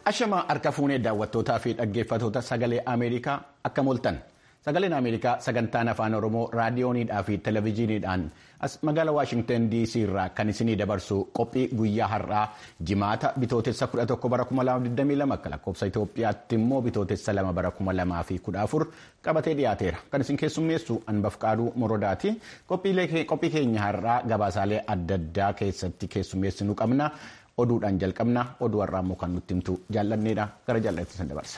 Ashamaa harka fuunee daawwattootaa fi dhaggeeffatoota sagalee Ameerikaa akka moltan sagaleen Ameerikaa sagantaan afaan Oromoo raadiyooniidhaa fi televezyiiniidhaan as magaalaa Waashingtan DC irraa kan isinii dabarsu qophii guyyaa har'aa jimaata bitootessa 11 bara 2022 akka lakkoofsa Itoophiyaatti immoo bitootessa 2 bara 2014 qabatee dhiyaateera. Kan isin keessummeessu Anbaf Qaaduu Morodaati. Qophii keenya har'aa gabaasaalee adda addaa keessatti keessummeessinu qabna. oduudhaan jalqabna oduu har'aa immoo kan nutti himtu jaallanneedha gara jaallatatti san dabarsa.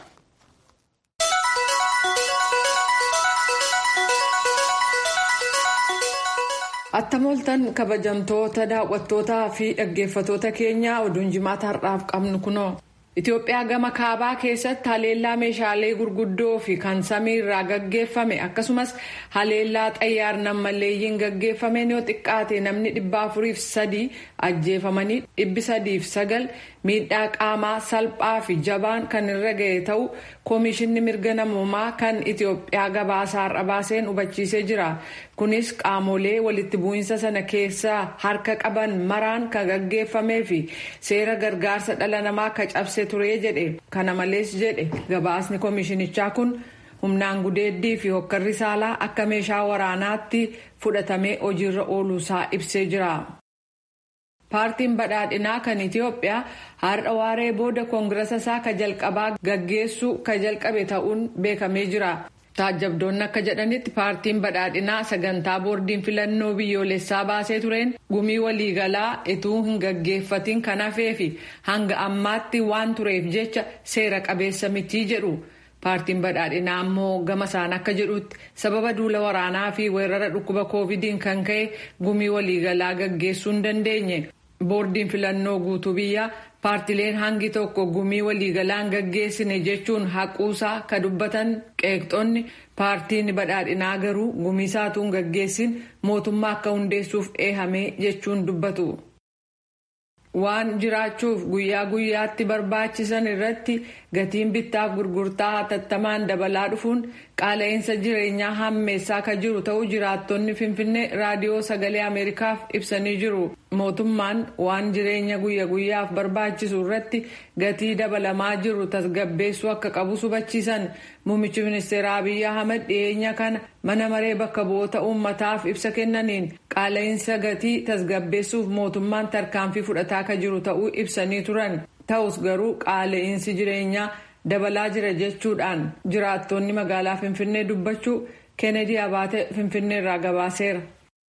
attamoltan kabajamtoota daawwattootaa fi dhaggeeffatoota keenyaa oduun jimaata har'aaf qabnu kunoo Itoophiyaa gama kaabaa keessatti haleellaa meeshaalee gurguddoo fi kan samii irraa gaggeeffame akkasumas haleellaa xayyaar nammalleeyyiin gaggeeffameen yoo xiqqaate namni dhibba afuriif sadii ajjeefamanii dhibbi sadiif sagal miidhaa qaamaa salphaa fi jabaan kan irra ga'e ta'u koomishinni mirga namoomaa kan Itoophiyaa gabaasaa har'a baaseen hubachiisee jira. Kunis qaamolee walitti bu'iinsa sana keessaa harka qaban maraan kan gaggeeffamee fi seera gargaarsa dhala namaa akka cabse ture jedhe. Kana malees jedhe gabaasni koomishinichaa kun humnaan gudeeddii fi hokkarri saalaa akka meeshaa waraanaatti fudhatamee hojiirra ooluusaa ibsee jira. paartiin badhaadhinaa kan itiyoophiyaa har'a waaree booda koongirasa isaa ka jalqabaa gaggeessuu ka jalqabe ta'uun beekamee jira taajjabdoonni akka jedhanitti paartiin badhaadhinaa sagantaa boordiin filannoo biyyoolessaa baasee tureen gumii waliigalaa ituu hin gaggeeffatiin kan hafee fi hanga ammaatti waan tureef jecha seera qabeessa mitii jedhu. paartiin badhaadhinaa ammoo gama isaan akka jedhutti sababa duula waraanaa fi weerara dhukkuba koovidiin kan ka'e gumii waliigalaa gaggeessuu hin dandeenye boordiin filannoo guutuu biyyaa paartileen hangi tokko gumii waliigalaan gaggeessine jechuun haquusaa ka dubbatan qeeqxonni paartiin badhaadhinaa garuu gumii saatuun gaggeessin mootummaa akka hundeessuuf eehamee jechuun dubbatu. waan jiraachuuf guyyaa guyyaatti barbaachisan irratti gatiin bittaaf gurgurtaa hatattamaan dabalaa dhufuun qaala'insa jireenyaa hammeessaa kan jiru ta'uu jiraattonni finfinnee raadiyoo sagalee ameerikaaf ibsanii jiru mootummaan waan jireenya guyya guyyaaf barbaachisu irratti gatii dabalamaa jiru tasgabbeessuu akka qabu hubachiisan muummichi ministeera abiy ahmed dhiyeenya kana mana maree bakka bu'oota uummataaf ibsa kennaniin qaala'insa gatii tasgabbeessuuf mootummaan tarkaanfii fudhataa kan jiru ta'uu ibsanii turan ta'us garuu qaala'insi jireenyaa dabalaa jira jechuudhaan jiraattonni magaalaa finfinnee dubbachuu keenedii abaate finfinnee irraa gabaaseera.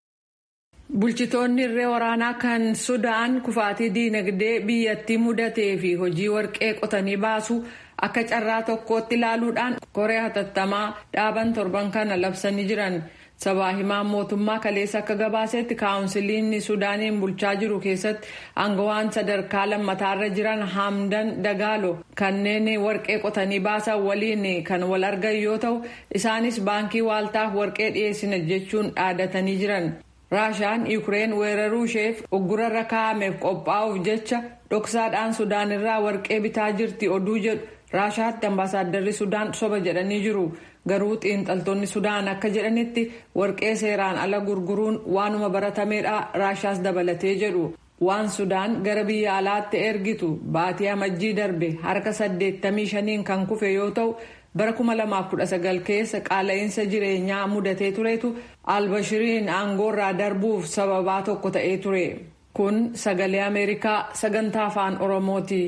bulchitoonni irree waraanaa kan sudaan kufaatii diinagdee biyyattii mudatee fi hojii warqee qotanii baasu akka carraa tokkootti ilaaluudhaan koree hatattamaa dhaaban torban kana labsanii jiran. sabaa himaan mootummaa kaleessa akka gabaasetti kaawunsiliin sudaaniin bulchaa jiru keessatti aangawaan sadarkaa lammataarra jiran hamdan dagaalo kanneen warqee qotanii baasan waliin kan wal argan yoo ta'u isaanis baankii waaltaaf warqee dhiyeessina jechuun dhaadatanii jiran. raashaan yuukireen weeraruu isheef uggurarra kaa'ameef qophaa'uuf jecha dhoksaadhaan sudaan irraa warqee bitaa jirti oduu jedhu raashaatti ambaasaaddarri sudaan soba jedhanii jiru. garuu xiinxaltoonni sudaan akka jedhanitti warqee seeraan ala gurguruun waanuma baratameedha raashaas dabalatee jedhu waan sudaan gara biyya alaatti ergitu baatii amajjii darbe harka 85 kan kufe yoo ta'u bara 2019 keessa qaala'insa jireenyaa mudatee turetu albashiriin aangoorraa darbuuf sababaa tokko ta'ee ture kun sagalee ameerikaa sagantaa afaan oromooti.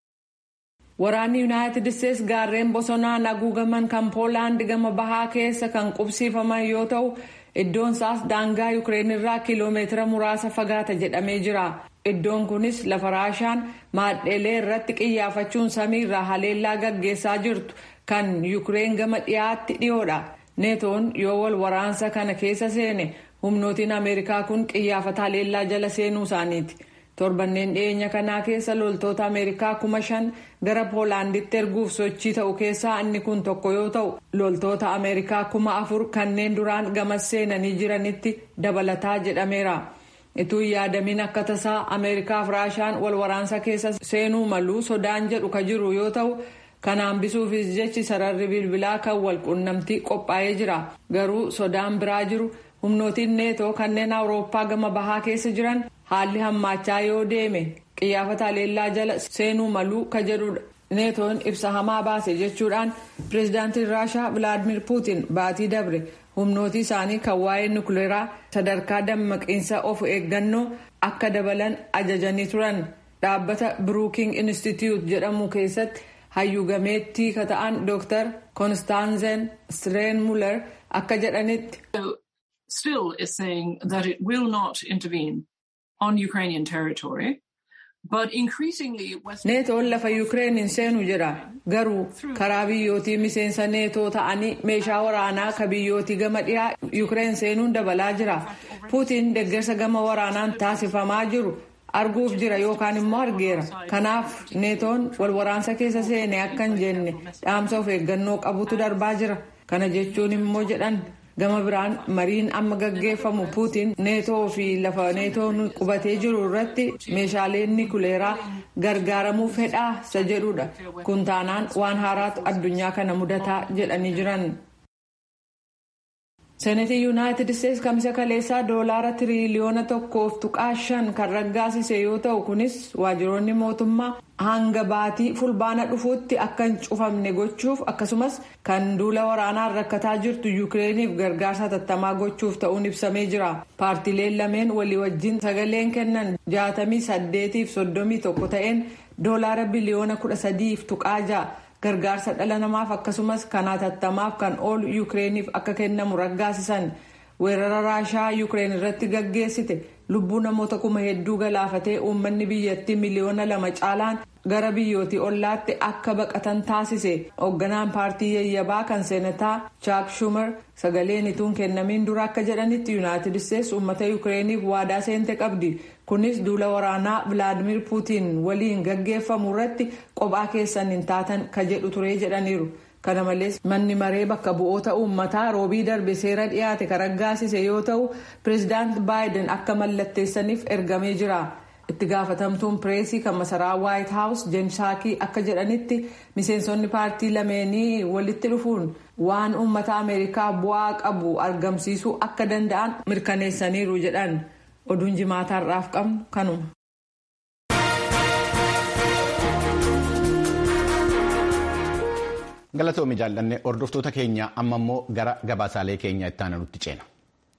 Waraanni Yuunaayitid Isteets gaarreen bosonaan haguugaman kan Poolaand gama bahaa keessa kan qubsiifaman yoo ta'u iddoon isaas daangaa Yukireen irraa kiloomeetira muraasa fagaata jedhamee jira. Iddoon kunis lafa raashaan maadheelee irratti qiyyaafachuun samii irraa haleellaa gaggeessaa jirtu kan Yukireen gama dhiyaatti dhiyoodha. Neetoon yoo wal waraansa kana keessa seene humnootiin Ameerikaa kun qiyyaafata haleellaa jala seenuu isaaniiti. torbanneen dhiyeenya kanaa keessa loltoota ameerikaa kuma shan gara poolaanditti erguuf sochii ta'u keessaa inni kun tokko yoo ta'u loltoota ameerikaa kuma afur kanneen duraan gamas seenanii jiranitti dabalataa jedhameera ituu yaadamiin akka tasaa ameerikaaf raashaan wal waraansa keessa seenuu maluu sodaan jedhu ka jiru yoo ta'u kana hambisuufis jechi sararri bilbilaa kan wal qunnamtii qophaa'ee jira garuu sodaan biraa jiru humnootiin neetoo kanneen awurooppaa gama bahaa keessa jiran haalli hammaachaa yoo deeme qiyyaafata haleellaa jala seenuu maluu ka jedhudha neetoon ibsa hamaa baase jechuudhaan pireezidaantiin raashaa vilaadimir puutin baatii dabre humnooti isaanii kan waa'ee nukleeraa sadarkaa dammaqiinsa of eeggannoo akka dabalan ajajanii turan dhaabbata biruuking institute jedhamu keessatti hayyuu gameettii ka ta'an dooktar konstaanzen streen muller akka jedhanitti. still is saying that it will not intervene on Ukrainian territory. neetoon lafa yuukireen hin seenu jedha garuu karaa biyyootii miseensa neetoo ta'anii meeshaa waraanaa ka biyyootii gama dhiyaa yuukireen seenuun dabalaa jira puutiin deeggarsa gama waraanaan taasifamaa jiru arguuf jira yookaan immoo argeera kanaaf neetoon wal waraansa keessa seene akka hin jenne dhaamsa of eeggannoo qabutu darbaa jira kana jechuun immoo jedhan gama biraan mariin amma gaggeeffamu puutiin neetoo fi lafa neetoon qubatee jiru irratti meeshaalee nikuleeraa gargaaramuu fedhaa isa jedhudha kun taanaan waan haaraatu addunyaa kana mudataa jedhanii jiran. seenetii yuunaayitid isteetsi kamisa kaleessaa doolaara tiriiliyoona tokkoof tuqaa shan kan raggaasise yoo ta'u kunis waajjiroonni mootummaa hanga baatii fulbaana dhufuutti akka hin cufamne gochuuf akkasumas kan duula waraanaan rakkataa jirtu yuukireeniif gargaarsa hatattamaa gochuuf ta'uun ibsamee jira paartileen lameen walii wajjin sagaleen kennan jaatamii saddeetiif soddomii tokko ta'een doolaara biliyoona kudha sadiif tuqaa ja'a. gargaarsa dhala namaaf akkasumas kan hatattamaaf kan oolu yuukireeniif akka kennamu raggaasisan weerara raashaa yuukireen irratti gaggeessite lubbuu namoota kuma hedduu galaafatee uummanni biyyattii miliyoona lama caalaan gara biyyootii ollaatti akka baqatan taasise hoogganaan paartii yayyabaa kan seenataa chaak shumar sagaleen ituun kennamiin dura akka jedhanitti yuunaayitid isteetsi uummata yuukireeniif waadaa seente qabdi kunis duula waraanaa vilaadimir puutiin waliin gaggeeffamu irratti qophaa keessan hin taatan ka jedhu ture jedhaniiru kana malees manni maree bakka bu'oota uummataa roobii darbe seera dhiyaate kan raggaasise yoo ta'u pireezidaant baayiden akka mallatteessaniif ergamee jira. itti gaafatamtuun pireesii kan masaraa waayit haawus jeensaakii akka jedhanitti miseensonni paartii lameenii walitti dhufuun waan uummata ameerikaa bu'aa qabu argamsiisuu akka danda'an mirkaneessaniiru jedhan oduun jimaataarraaf qabnu kanuma. galatoomi jaallanne hordoftoota keenya amma immoo gara gabaasaalee keenya itti aananutti ceena.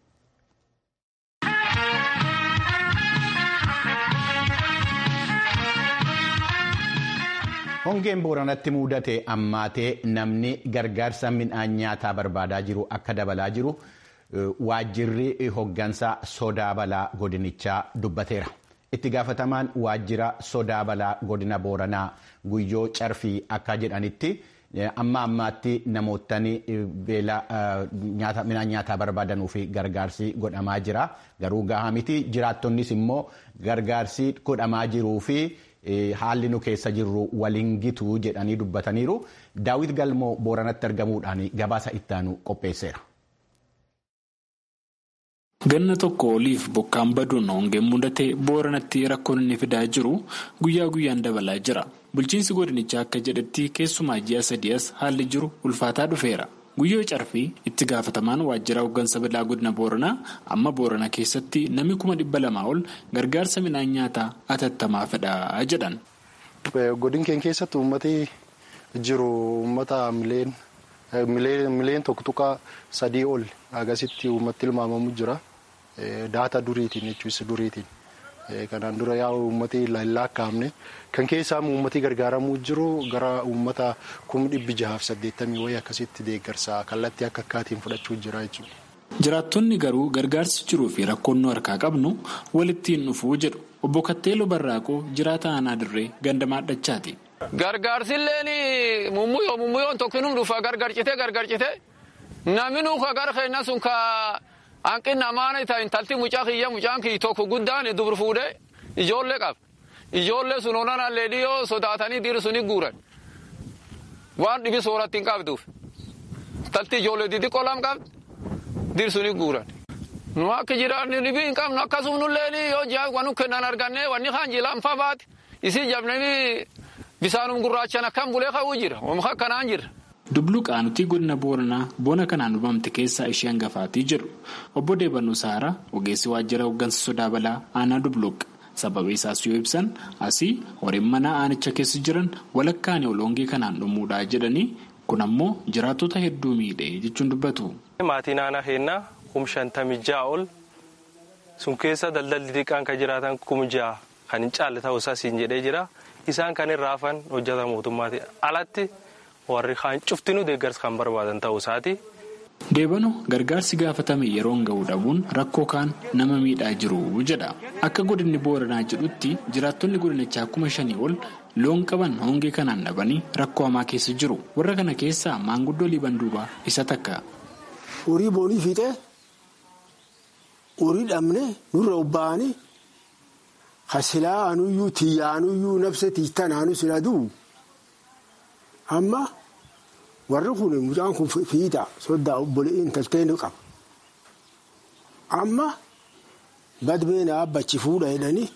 hongeen booranatti mudate ammaatee namni gargaarsa midhaan nyaataa barbaadaa jiru akka dabalaa jiru waajjirri hoggansa sodaa balaa godinichaa dubbateera itti gaafatamaan waajjira sodaa balaa godina booranaa guyyoo carfii akka jedhanitti amma ammaatti namootni beela midhaan nyaataa barbaadanuu fi gargaarsi godhamaa jira garuu gahaa miti jiraattonnis immoo gargaarsi godhamaa jiruu fi. haalli nu keessa jirru waliin gitu jedhanii dubbataniiru daawit galmoo booranatti argamuudhaan gabaasa ittaanu qopheesseera. ganna tokko oliif bokkaan baduun hongeen mudate booranatti rakkoon inni fidaa jiru guyyaa guyyaan dabalaa jira bulchiinsi godinichaa akka jedhetti keessumaa ji'a sadi'as haalli jiru ulfaataa dhufeera. guyyoo carfii itti gaafatamaan waajjira hoggansa balaa godina booranaa amma boorana keessatti namni kuma dhibba lamaa ol gargaarsa midhaan nyaataa atattamaa fedhaa jedhan. godin keenya keessatti uummati jiru uummata mileen tokko tuqaa sadii ol agasitti uummatti ilmaamamu jira daata duriitiin jechuun duriitiin. kanaan dura yaa uummati lakkaa'amne kan keessaa uummati gargaaramuu jiru gara uummata kuma dhibbi jahaaf saddeettamii wayii akkasitti deeggarsa kallattii akka akkaatiin fudhachuu jira jechuudha. jiraattonni garuu gargaarsi jiruu fi rakkoon nu harkaa qabnu walittiin dhufuu jedhu obbo Katteeloo Barraaqoo jiraata aanaa dirree ganda maadhachaati. gargaarsilleen mummuyoo mummuyyoon tokkinuu dhufa gargarcite gargarcite namni nuuka gara keenya sun ka. hanqinni amaana ta'e intalti mucaa kiyya mucaan kiyya tokko guddaan dubur fuudhee ijoollee qaba. Ijoollee sun onaan allee dhiyoo sodaatanii dhiirri suni guuran. Waan dhibi sooratti hin qabduuf. Intalti ijoollee xixiqqoo lam qabdi. Dhiirri suni guuran. Nu akka jiraanni dhibii hin qabnu akkasumnullee yoo ji'a wanu kennan arganne wanni kaan jilaanfaa baate isii jabnanii bisaanum gurraachan akkam bulee ka'uu jira. Oomishee akkanaan jira. Dubluqaanutii godina booranaa bona kanaan uumamte keessaa ishee hangafaatii jedhu obbo Deebanuu Saaraa ogeessi waajjira hoggansa sodaa balaa aanaa Dubluq sababa isaas yoo ibsan asii horiin manaa aanicha keessa jiran walakkaan ol hongee kanaan dhumuudhaa jedhanii kun ammoo jiraattota hedduu miidhe jechuun dubbatu. Maatii naannoo keenyaa kum shantamii ja'a ol sun keessa daldalli xiqqaan kan jiraatan kum ja'a kan hin caalle ta'uu isaa siin jedhee jira isaan kan irraa hafan hojjeta mootummaati alatti warri kaan cuftinuu deeggarsa kan barbaadan ta'uu isaati. Deebano gargaarsi gaafatame yeroon ga'uu dhabuun rakkoo kaan nama miidhaa jiru jedha. Akka godinni booranaa jedhutti jiraattonni godinichaa kuma shanii ol loon qaban hongee kanaan dhabanii rakkoo hamaa keessa jiru. Warra kana keessaa maanguddoo liban duubaa isa takka. Horii boonii fiixee horii dhabne nurra obba'anii hasilaa anuyyuu tiyyaanuyyuu nabsa tiittanaanu sila du'u amma. warri kun mucaan kun fiixa soddaa obboleeyyiin talteen qaba amma badbeen abbachi fuudha jedhanii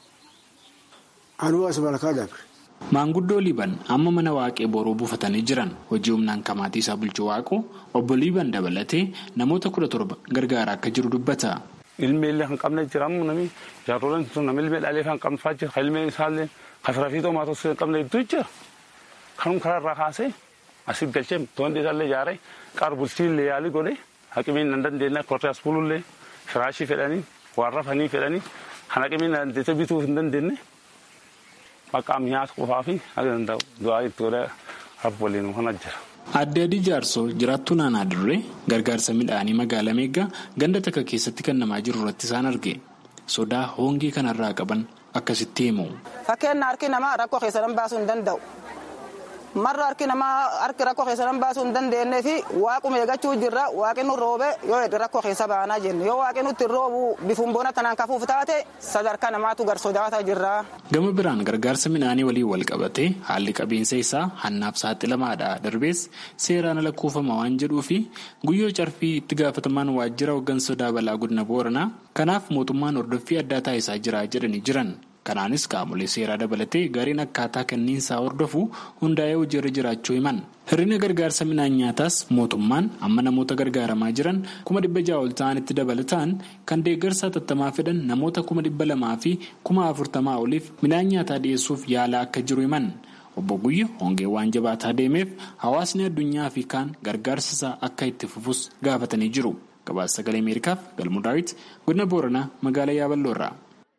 anuu as malkaa dabre. Maanguddoo Liiban amma mana waaqee boroo buufatanii jiran hojii humnaan kamaatii isaa bulchuu waaqu obbo Liiban dabalatee namoota kudha torba gargaaraa akka jiru dubbata. Ilmi illee kan qabne jiramu nami jaarroleen sun nama ilmee dhalee kan qabnfaa jira kan ilmeen isaallee kan firaafiitoo maatos hin qabne hedduu jira kanum karaarraa kaasee. Asitti galchee to'annoo isaallee ijaaree qaar bulchiinlee yaalii godhee haqimiin nan dandeenye kortees buluullee firaashii fedhanii waan rafanii fedhanii kan haqimiin dandeessee bituuf hin dandeenye maqaa nyaata qofaa fi haga danda'u du'aa itti godhee rabbi waliin kan jira. Adde Adii Jaarsoo jiraattuu naannoo Dirree gargaarsa midhaanii magaalaa Meeggaa ganda takka keessatti kennamaa jiru irratti isaan arge sodaa hongee kanarraa qaban akkasitti himu. Fakkeenya harki namaa rakkoo keessa baasuu hin danda'u. marra harki namaa harki rakkoo keessa nan baasuu hin dandeenye fi waaquma eeggachuu jirra waaqni nu roobe yoo hedde rakkoo keessa baanaa jenne yoo waaqni nutti roobu bifuun boona tanaan kafuuf taate sadarkaa namaatu gar sodaataa jirra. Gama biraan gargaarsa midhaanii waliin wal qabatee haalli qabiinsa isaa hannaaf saaxilamaadha darbees seeraan ala kuufama waan jedhuu fi guyyoo carfii itti gaafatamaan waajjira hooggansa sodaa balaa godina booranaa kanaaf mootummaan hordoffii addaa taasisaa jira jedhanii jiran. Kanaanis qaamolee seeraa dabalatee gariin akkaataa kenniinsaa hordofu hundaa'ee hojiirra jiraachuu himan. Hir'ina gargaarsa midhaan nyaataas mootummaan amma namoota gargaaramaa jiran kuma dhibba ja'a ol ta'anitti dabalataan kan deeggarsa hatattamaa fedhan namoota kuma dhibba lamaa fi kuma afurtamaa oliif midhaan nyaataa dhiyeessuuf yaalaa akka jiru himan. Obbo Guyyo hongee waan jabaataa deemeef hawaasni addunyaa fi kaan gargaarsa isaa akka itti fufus gaafatanii jiru. Gabaasa sagalee Ameerikaaf Galmuu Daawit godina Booranaa magaalaa Yaaballoorraa.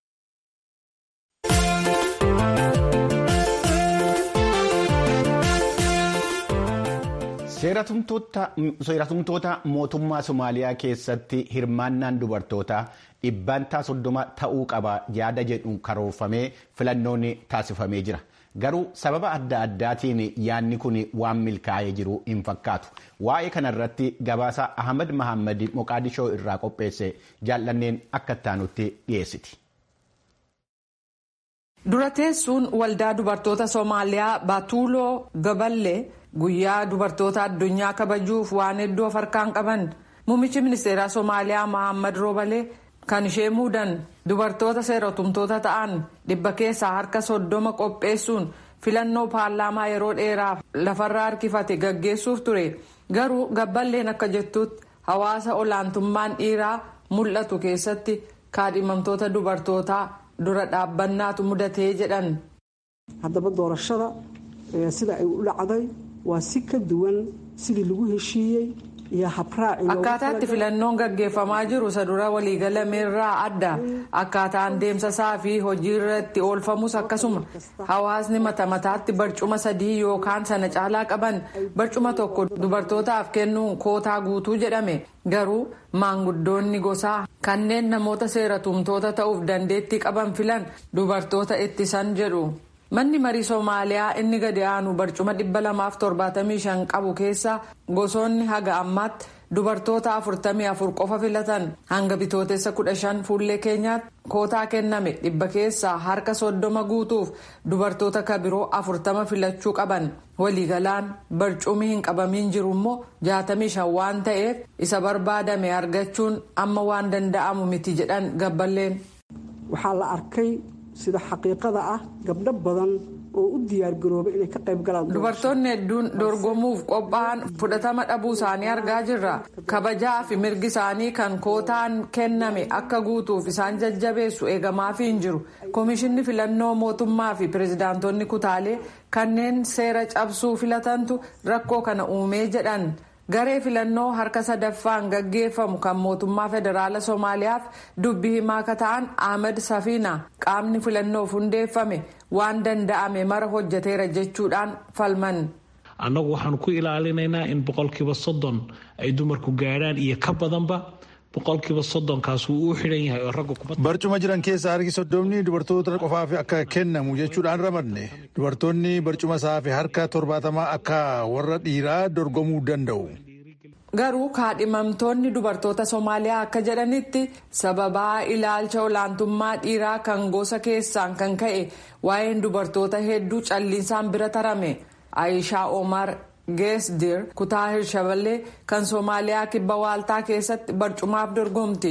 seeratumtoota mootummaa somaaliyaa keessatti hirmaannaan dubartootaa dhibbantaa soddoma ta'uu qaba yaada jedhu karoorfamee filannoon taasifamee jira garuu sababa adda addaatiin yaadni kun waan milkaa'ee jiru hin fakkaatu waa'ee kanarratti gabaasa ahmad mahammad moqaadishoo irraa qopheesse jaallanneen akka ittaanutti dhiyeessiti. dura teessuun waldaa dubartoota soomaaliyaa baatuuloo gaballee. guyyaa dubartoota addunyaa kabajuuf waan hedduu of harkaan qaban muummichi ministeeraa soomaaliyaa mahammad roobalee kan ishee muudan dubartoota seeratumtoota ta'an dhibba keessaa harka soddoma qopheessuun filannoo paarlaamaa yeroo dheeraaf lafarraa harkifate gaggeessuuf ture garuu gabballeen akka jettutti hawaasa olaantummaan dhiiraa mul'atu keessatti kaadhimamtoota dubartootaa dura dhaabbannaatu mudatee jedhan. haddaba doorashada sida ay u dhacday waa si ka duwan sidii lagu heshiiyey iyo habraaci akkaataatti filannoon gaggeeffamaa jiru isa dura waliigalameerraa adda akkaataan deemsasaa fi hojii irratti oolfamus akkasuma hawaasni mata mataatti barcuma sadii yookaan sana caalaa qaban barcuma tokko dubartootaaf kennuun kootaa guutuu jedhame garuu maanguddoonni gosaa kanneen namoota seeratumtoota ta'uuf dandeettii qaban filan dubartoota ittisan jedhu. manni marii soomaaliyaa inni gadi aanu barcuma 275 qabu keessa gosoonni haga ammaatti dubartoota 44 qofa filatan hanga bitootessa 15 fuullee keenyaatti kootaa kenname dhibba keessaa harka 30 guutuuf dubartoota kabiroo 40 filachuu qaban waliigalaan barcumii hin qabamiin jiru immoo 65 waan ta'eef isa barbaadame argachuun amma waan danda'amu miti jedhan gabballeen. waxaa la arkay sida xaqiiqada ah gabdho badan oo u diyaargaroobay inay ka qayb galaan dubartoonni hedduun dorgomuuf qophaa'an fudhatama dhabuu isaanii argaa jirra kabajaa fi mirgi isaanii kan kootaan kenname akka guutuuf isaan jajjabeessu eegamaafii hin jiru koomishinni filannoo mootummaa fi pirezidaantonni kutaalee kanneen seera cabsuu filatantu rakkoo kana uumee jedhan. garee filannoo harka sadaffaan gaggeeffamu kan mootummaa federaala soomaaliyaaf dubbii himaa akka ta'an ahmed safiina qaamni filannoof hundeeffame waan danda'ame mara hojjeteera jechuudhaan falman. annagu waxaan ku ilaalinaynaa in boqolkiiba soddon ay dumarku gaadhaan iyo ka badanba boqolkiiba soddonkaas wuu u xidhan yahay oo ragga kuma. barcuma jiran keessa harki soddomni dubartoota qofaaf akka kennamu jechuudhaan ramadne dubartoonni barcuma saafe harka torbaatamaa akka warra dhiiraa dorgomuu danda'u. garuu kaadhimamtoonni dubartoota soomaaliyaa akka jedhanitti sababaa ilaalcha olaantummaa dhiiraa kan gosa keessaan kan ka'e waa'een dubartoota hedduu calliinsaan bira tarame aayishaa omar geesdir kutaa hirshaballee kan soomaaliyaa kibba waaltaa keessatti barcumaaf dorgomti.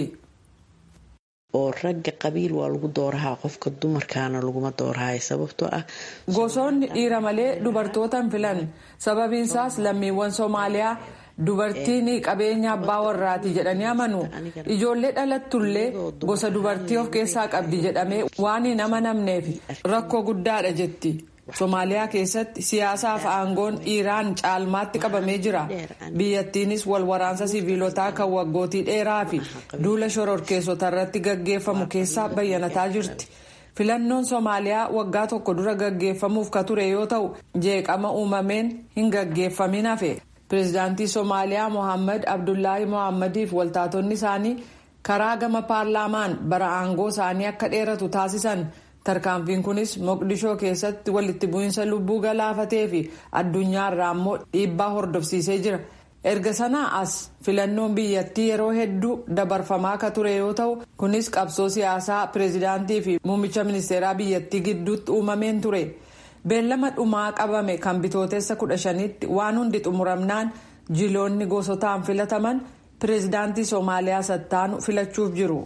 oo ragga qabiil waa lagu doorahaa qofka dumarkaana laguma doorahay sababtoo ah. gosoonni dhiira malee dubartoota hin filan sababiinsaas lammiiwwan soomaaliyaa. dubartiin qabeenya abbaa warraati jedhanii amanu ijoollee dhalattullee gosa dubartii of keessaa qabdi jedhamee waan hin amanamneef rakkoo guddaadha jetti soomaaliyaa keessatti siyaasaaf aangoon dhiiraan caalmaatti qabamee jira biyyattiinis wal waraansa siviilotaa kan waggootii dheeraa fi duula shororkeessota irratti gaggeeffamu keessaa bayyanataa jirti. filannoon soomaaliyaa waggaa tokko dura gaggeeffamuuf ka ture yoo ta'u jeeqama uumameen hin gaggeeffamin hafe. pireezidaantii soomaaliyaa mohaammed abdullaahi mohaammeediif waltaatonni isaanii karaa gama paarlaamaan bara aangoo isaanii akka dheeratu taasisan tarkaanfiin kunis moqdishoo keessatti walitti bu'iinsa lubbuu galaafatee fi addunyaarraa immoo dhiibbaa hordofsiisee jira erga sanaa as filannoon biyyattii yeroo hedduu dabarfamaa akka ture yoo ta'u kunis qabsoo siyaasaa pireezidaantii fi muummicha ministeeraa biyyattii gidduutti uumameen ture. beellama dhumaa qabame kan bitootessa kudha shanitti waan hundi xumuramnaan jiloonni gosotaan filataman pireezidaantii soomaaliyaa sattaanu filachuuf jiru.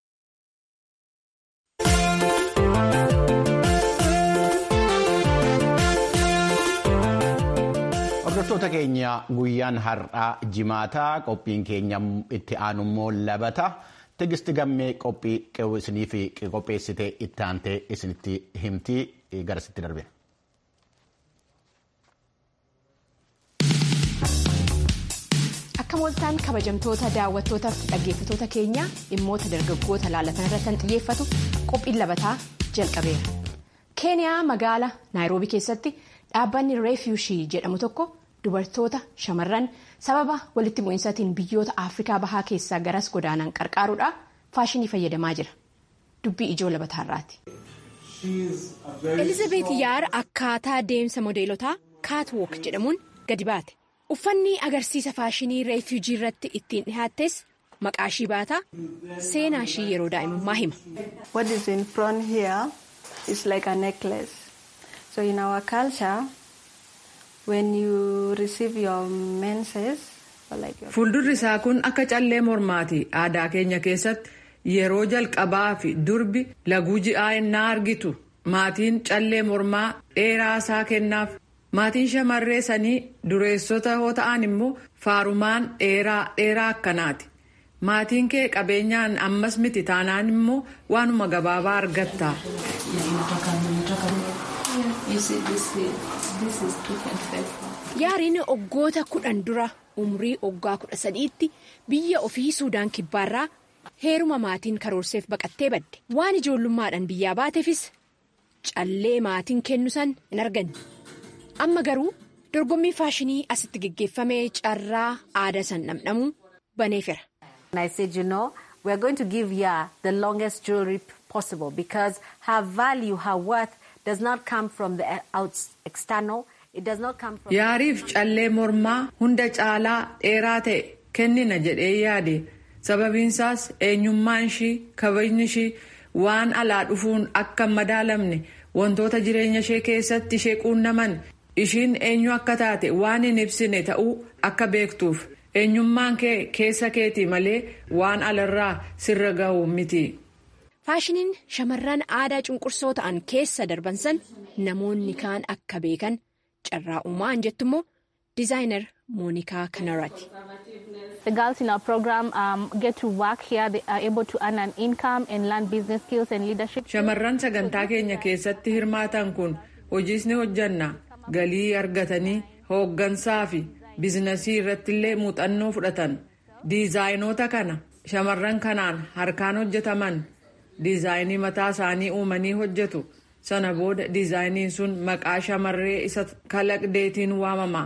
hordoftoota keenya guyyaan har'aa jimaataa qophiin keenya itti aanummoo labata. Tigisti gammee qophii isiniif qopheessitee itti aantee isinitti himtii garasitti darbe. Akka mooltaan kabajamtoota daawwattootaa fi dhaggeeffattoota keenya dhimmoota dargaggoota laalatan irratti kan xiyyeeffatu qophiin labataa jalqabeera. Keeniyaa magaala naayiroobii keessatti dhaabbanni reefiyuushii jedhamu tokko dubartoota shamarran sababa walitti bu'insaatiin biyyoota afrikaa bahaa keessaa garas godaanan qarqaaruudhaan faashinii fayyadamaa jira. Dubbii ijoo labataarraati. Elizabeet Yaar akkaataa deemsa modeelotaa kaatwook jedhamuun gadi baate. Uffanni agarsiisa faashinii reefiyuujii irratti ittiin dhihaattes maqaa ishii baataa seenaa ishii yeroo daa'imummaa hima. What is in front here is like a necklace. So in our culture, when you receive your menses. Fuuldurri isaa kun akka callee mormaati. Aadaa keenya keessatti yeroo jalqabaa fi durbi laguu ji'aa ennaa argitu maatiin callee mormaa dheeraa isaa kennaaf. Maatiin shamarree sanii dureessota yoo ta'an immoo faarumaan dheeraa dheeraa akkanaati. Maatiin kee qabeenyaan ammas miti taanaan immoo waanuma gabaabaa argatta. Yaariin oggoota kudhan dura umrii oggaa kudha sadiitti biyya ofii suudaan kibbaarraa heeruma maatiin karoorseef baqattee badde waan ijoollummaadhaan biyyaa baateefis callee maatiin kennu san hin arganne. amma garuu dorgommii faashinii asitti geggeeffamee carraa aadaa san dhamdhamuu baneefera. I said, you know, we are going to give Yaa the longest jewelry possible because her value, her worth does not come from the out external. It does not come from. Yaariif callee mormaa hunda caalaa dheeraa ta'e kennina jedhee yaade sababiinsaas eenyummaan ishii kabajni ishii waan alaa dhufuun akka hin madaalamne wantoota jireenya ishee keessatti ishee quunnaman ishiin eenyu akka taate waan hin ibsine ta'uu akka beektuuf eenyummaan kee keessa keetii malee waan alarraa sirra gahu miti. faashiniin shamarran aadaa cunqursoo ta'an keessa darban san namoonni kaan akka beekan carraa uumaan jettu immoo dizaayinar moonikaa kanaraati. The girls in our program um, get to work here. They are able to earn an income and learn business skills and leadership. Shamarran sagantaa keenya keessatti hirmaatan kun hojiis ni hojjanna galii argatanii hooggansaa fi biizinasii irratti illee muuxannoo fudhatan diizaayinoota kana shamarran kanaan harkaan hojjetaman diizaayinii mataa isaanii uumanii hojjetu sana booda diizaayiniin sun maqaa shamarree isa kalaqdeetiin waamama.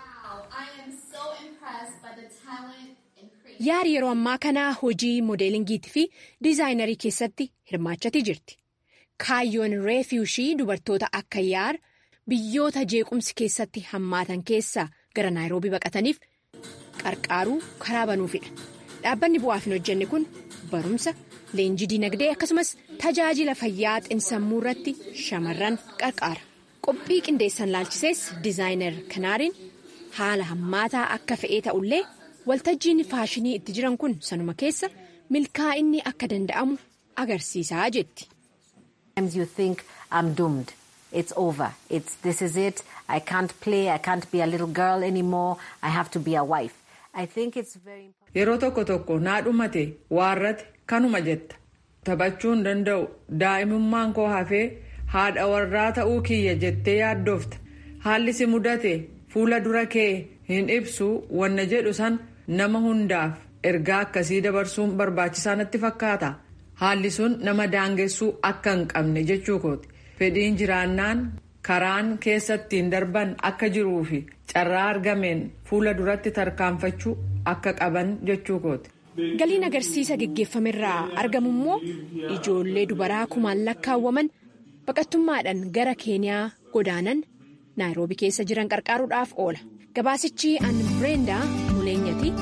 yaari yeroo ammaa kana hojii moodeelingiitii fi diizaayinarii keessatti hirmaachatii jirti kaayyoon reefiyuushii dubartoota akka yaar biyyoota jeequmsi keessatti hammaatan keessaa gara naayiroobii baqataniif qarqaaruu karaa banuufidha dhaabbanni bu'aaf hin hojjenne kun barumsa leenjii dinagdee akkasumas tajaajila fayyaa xinsammuu irratti shamarran qarqaara qophii qindeessan laalchisees diizaayinar kanaariin haala hammaataa akka fe'ee ta'ullee. waltajjiin faashinii itti jiran kun sanuma keessa milkaa'inni akka danda'amu agarsiisaa jetti. you think I'm doomed. It's over. It's this is it. I can't play. I can't be a little girl anymore. I have to be a wife. I think it's very important. Yeroo tokko tokko naa dhumate waarrate kanuma jetta. Taphachuu hin danda'u daa'imummaan koo hafee haadha warraa ta'uu kiyya jettee yaaddoofta. Haalli si mudate fuula dura kee hin ibsu wanna jedhu san nama hundaaf ergaa akkasii dabarsuun barbaachisaa natti fakkaata. Haalli sun nama daangessuu akka hin qabne jechuu kooti. Fedhiin jiraannaan karaan keessattiin darban akka jiruu fi carraa argameen fuula duratti tarkaanfachuu akka qaban jechuu kooti. Galiin agarsiisa geggeeffamerraa argamu immoo ijoollee dubaraa kumaan lakkaawwaman baqattummaadhaan gara keeniyaa godaanan naayiroobii keessa jiran qarqaaruudhaaf oola. Gabaasichi an Bireendaa Muleenyati.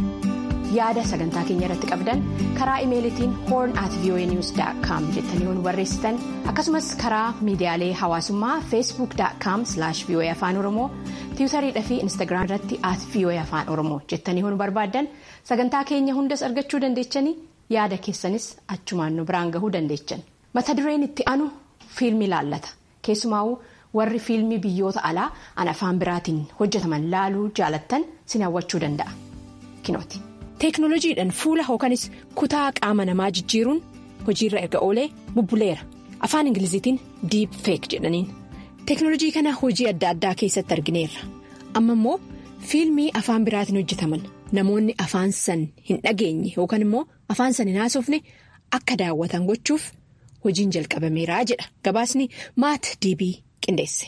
Yaada sagantaa keenya irratti qabdan karaa imeelitiin horn at voanews.com jettanii yoo nu barreessitan akkasumas karaa miidiyaalee hawaasummaa facebook.com voa afaan oromoo tiwutariidha fi instaagiraam irratti at voa afaan oromoo jettanii yoo nu barbaaddan sagantaa keenya hundas argachuu dandeechanii yaada keessanis achumaan nu biraan gahuu dandeechan mata dureen itti aanu fiilmii laallata keessumaa'uu warri fiilmii biyyoota alaa an afaan biraatiin hojjetaman laaluu jaalattan sin hawwachuu danda'a kinooti. teeknoolojiidhaan fuula hookanis kutaa qaama namaa jijjiiruun hojiirra erga oolee bubbuleera afaan ingiliziitiin diip feek jedhaniin teeknoolojii kana hojii adda addaa keessatti argineerra amma immoo fiilmii afaan biraatiin hojjetaman namoonni afaan san hin dhageenye yookaan immoo afaan san hin haasofne akka daawwatan gochuuf hojiin jalqabameeraa jedha gabaasni maat diibii qindeesse.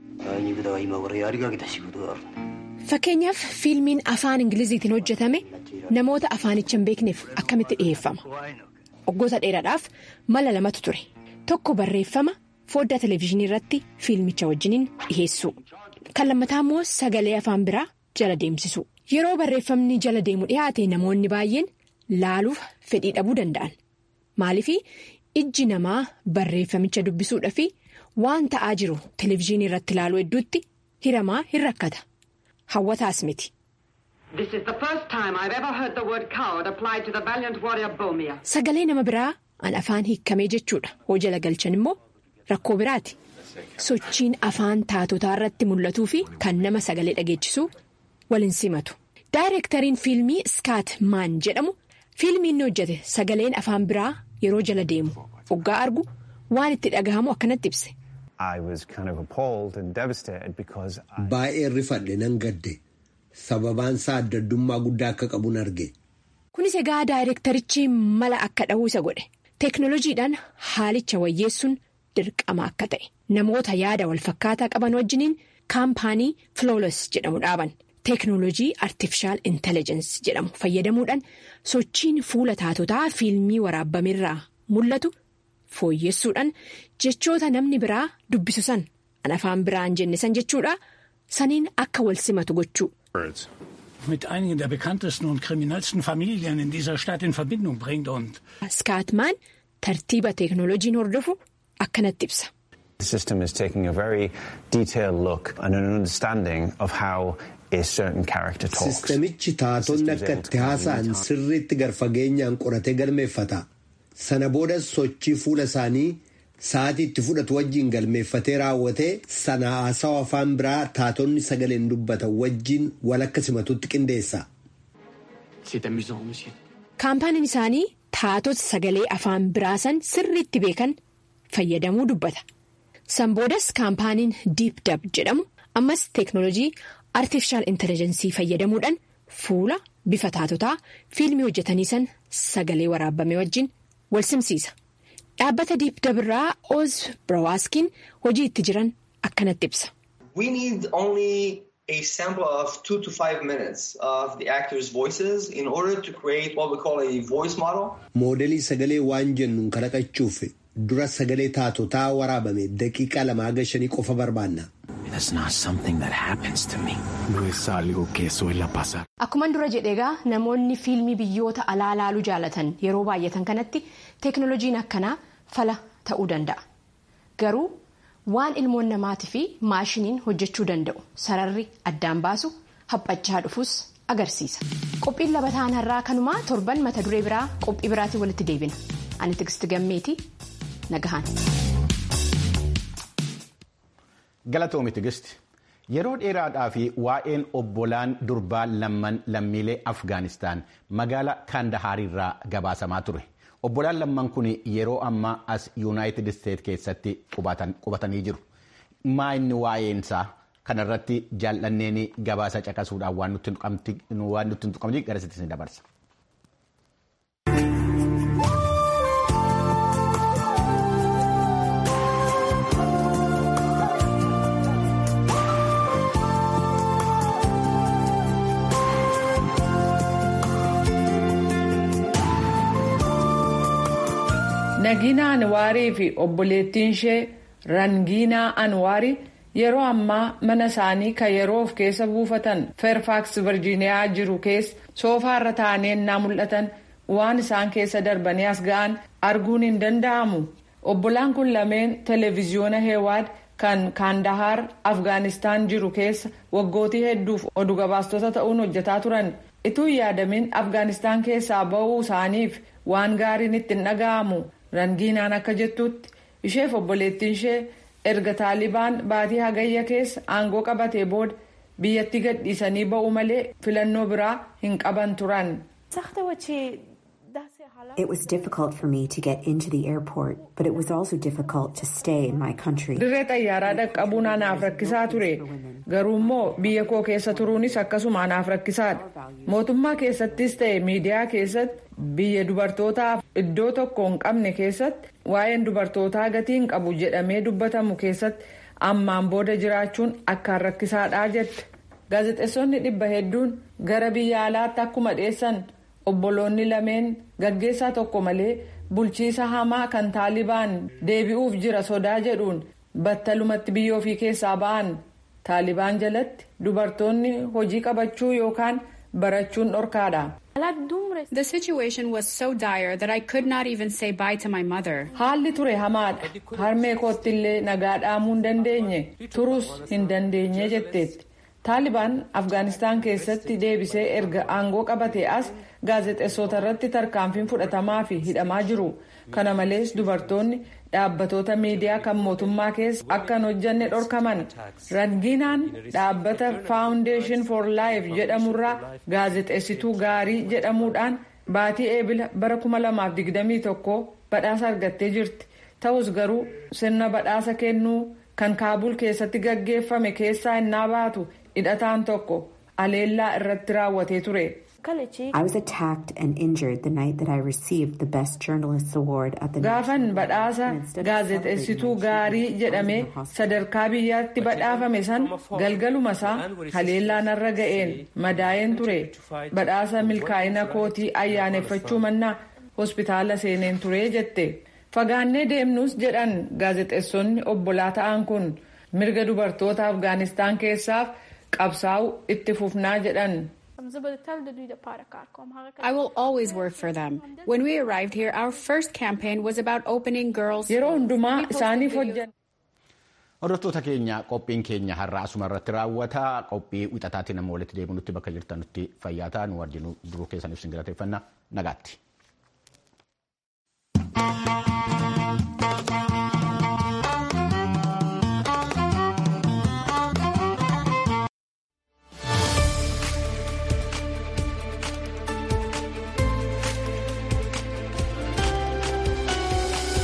fakkeenyaaf fiilmiin afaan ingiliziitiin hojjetame namoota afaanicha hin beekneef akkamitti dhiheeffama waggoota dheeraadhaaf mala lamatu ture tokko barreeffama foddaa televezyiinii irratti fiilmicha wajjiniin dhiheessuu kan lammataa immoo sagalee afaan biraa jala deemsisu yeroo barreeffamni jala deemu dhihaate namoonni baay'een laaluuf fedhii dhabuu danda'an maaliif ijji namaa barreeffamicha dubbisuudha fi waan ta'aa jiru televezyiinii irratti ilaaluu hedduutti hiramaa hin rakkata. hawwataas miti. Sagalee nama biraa an afaan hiikamee jechuudha hoo jala galchan immoo rakkoo biraati. Sochiin afaan taatotaa irratti mul'atuu fi kan nama sagalee dhageechisuu waliin simatu. Daayireektariin fiilmii Skaat Maan jedhamu fiilmii inni hojjete sagaleen afaan biraa yeroo jala deemu oggaa argu waan itti dhagahamu akkanatti ibse. Baay'ee rifadhe nan gadde sababaan isaa adda addummaa guddaa akka qabuun arge. Kunis egaa daayireektarichi mala akka dhahuu isa godhe teeknoolojiidhaan haalicha wayyeessuun dirqama akka ta'e namoota yaada walfakkaataa qaban wajjiniin kaampaanii flawless jedhamu dhaaban teeknoolojii artifishaal intelligence jedhamu fayyadamuudhaan sochiin fuula taatotaa fiilmii waraabbamirraa mul'atu. fooyyessuudhaan jechoota namni biraa dubbisu san an afaan biraan jenne san jechuudha saniin akka wal simatu gochuu. mit einigen der bekanntesten und kriminellsten Familien in dieser Stadt in Verbindung bringt und. Skaatmaan tartiiba teeknooloojiin hordofu akkanatti ibsa. The system is taking a very detailed look and an understanding of how a certain character talks. Sistemichi taatonni akka itti haasa'an sirriitti garfageenyaan qoratee galmeeffata. sana boodas sochii fuula isaanii sa'aatii itti fudhatu wajjiin galmeeffatee raawwatee sana haasawa afaan biraa taatonni sagaleen dubbatan wajjiin walakka simatutti qindeessa. kaampaaniin isaanii taatota sagalee afaan biraasan sirriitti beekan fayyadamuu dubbata san boodas kaampaaniin diip dab jedhamu ammas teeknoolojii artifishaal intelligensii fayyadamuudhaan fuula bifa taatotaa fiilmii hojjetanii san sagalee waraabame wajjin wal simsiisa dhaabbata diip dab irraa oz biraawaskiin hojii itti jiran akkanatti ibsa. a sample of two to five minutes of the actors' voices in order to create what we call a voice model. Moodelii sagalee waan jennuun kalaqachuuf dura sagalee taatotaa waraabame daqiiqaa lama haga shanii qofa barbaanna. Akkuman dura jedheegaa namoonni fiilmii biyyoota alaa laaluu jaalatan yeroo baay'atan kanatti teeknooloojiin akkanaa fala ta'uu danda'a. Garuu waan ilmoon namaatii fi maashiniin hojjechuu danda'u sararri addaan baasu haphachaa dhufus agarsiisa. Qophiin labataan har'aa kanumaa torban mata duree biraa qophii biraatiin walitti deebina. Ani Tigisti Gammeetii nagahaan. Galatoomi Tigisti. Yeroo dheeraadhaa fi waa'een obbolaan durbaa lamman lammiilee Afgaanistaan magaalaa Kaandahaarirraa gabaasamaa ture. Obbolaan lamman kun yeroo ammaa as Yuunaayitid Isteet keessatti qubatanii jiru. Maa inni waa'eensaa kanarratti jaallanneen gabaasa caqasuudhaan waan nutti hin tuqamne garasitti ni dabarsa. Nagiina Anwaarii fi obboleettiin ishee Rangiinaa Anwaarii yeroo ammaa mana isaanii kan yeroo of keessa buufatan Fairfax Virgiiniyaa jiru keessa soofaarra taa'anii ennaa mul'atan waan isaan keessa darbanii as ga'an arguun hin danda'amu. Obbolaan kun lameen televiziyoona Heewaad kan Kaandahaar Afgaanistaan jiru keessa waggootii hedduuf oduu gabaastota ta'uun hojjetaa turan. Ituu yaadamin Afgaanistaan keessaa ba'uu isaaniif waan gaariin itti hin dhaga'amu. Rangiinaan akka jettutti isheef obboleettiin ishee erga taalibaan baatii hagayya keessa aangoo qabatee booda biyyatti gadhiisanii ba'uu malee filannoo biraa hin qaban turan. It was difficult for me to get into the airport, but it was also difficult to stay in my country. Dirree xayyaaraa dhaqqabuun anaaf rakkisaa ture. Garuu immoo biyya koo keessa turuunis akkasuma anaaf rakkisaadha. Mootummaa keessattis ta'e miidiyaa keessatti biyya dubartootaaf iddoo tokko hin qabne keessatti waa'een dubartootaa gatii hin qabu jedhamee dubbatamu keessatti ammaan booda jiraachuun akkaan rakkisaadhaa jette. Gaazexeessonni dhibba hedduun gara biyya alaatti akkuma dhiyeessan obboloonni lameen gaggeessaa tokko malee bulchiisa hamaa kan taalibaan deebi'uuf jira sodaa jedhuun battalumatti biyya ofii keessaa ba'an taalibaan jalatti dubartoonni hojii qabachuu yookaan barachuun dhorkaadha. The situation was so dire that I could not even say bye to my mother. Haalli ture hamaadha. Harmee koottillee nagaa dhaamuu hin dandeenye turus hin dandeenye jetteetti. Taalibaan Afgaanistaan keessatti deebisee erga aangoo qabatee as gaazexeessota irratti tarkaanfiin fudhatamaa fi hidhamaa jiru. Kana malees dubartoonni dhaabbatoota miidiyaa kan mootummaa keessa akka hin hojjanne dhorkaman. Rangiinaan dhaabbata Foundation for Life jedhamurraa gaazexeessituu gaarii jedhamuudhaan baatii eebila bara 2021 badhaasa argattee jirti. Ta'us garuu sirna badhaasa kennuu kan kaabul keessatti gaggeeffame keessaa innaa baatu hidhataan tokko aleellaa irratti raawwatee ture. I was attacked and injured the night that I received the Best Journalists Award at the Gaafan badhaasa gaazexeessituu gaarii jedhamee sadarkaa biyyaatti badhaafame san galgaluma isaa haleellaa narra ga'een madaa'een ture. Badhaasa milkaa'ina kootii ayyaaneffachuu mannaa hospitaala seeneen ture jette. Fagaannee deemnus jedhan gaazexeessonni obbolaa ta'an kun mirga dubartoota Afgaanistaan keessaaf qabsaa'u itti fufnaa jedhan. I will always work for them. When we arrived here, our first campaign was about opening girls. Yeroo hundumaa isaaniif hojjan. Hordoftoota keenya qophiin keenya har'a asuma irratti raawwata qophii wixataatiin nama walitti deebinutti bakka jirtanutti fayyaa ta'aa nu wajjin duruu keessaniif sin galateeffanna nagaatti.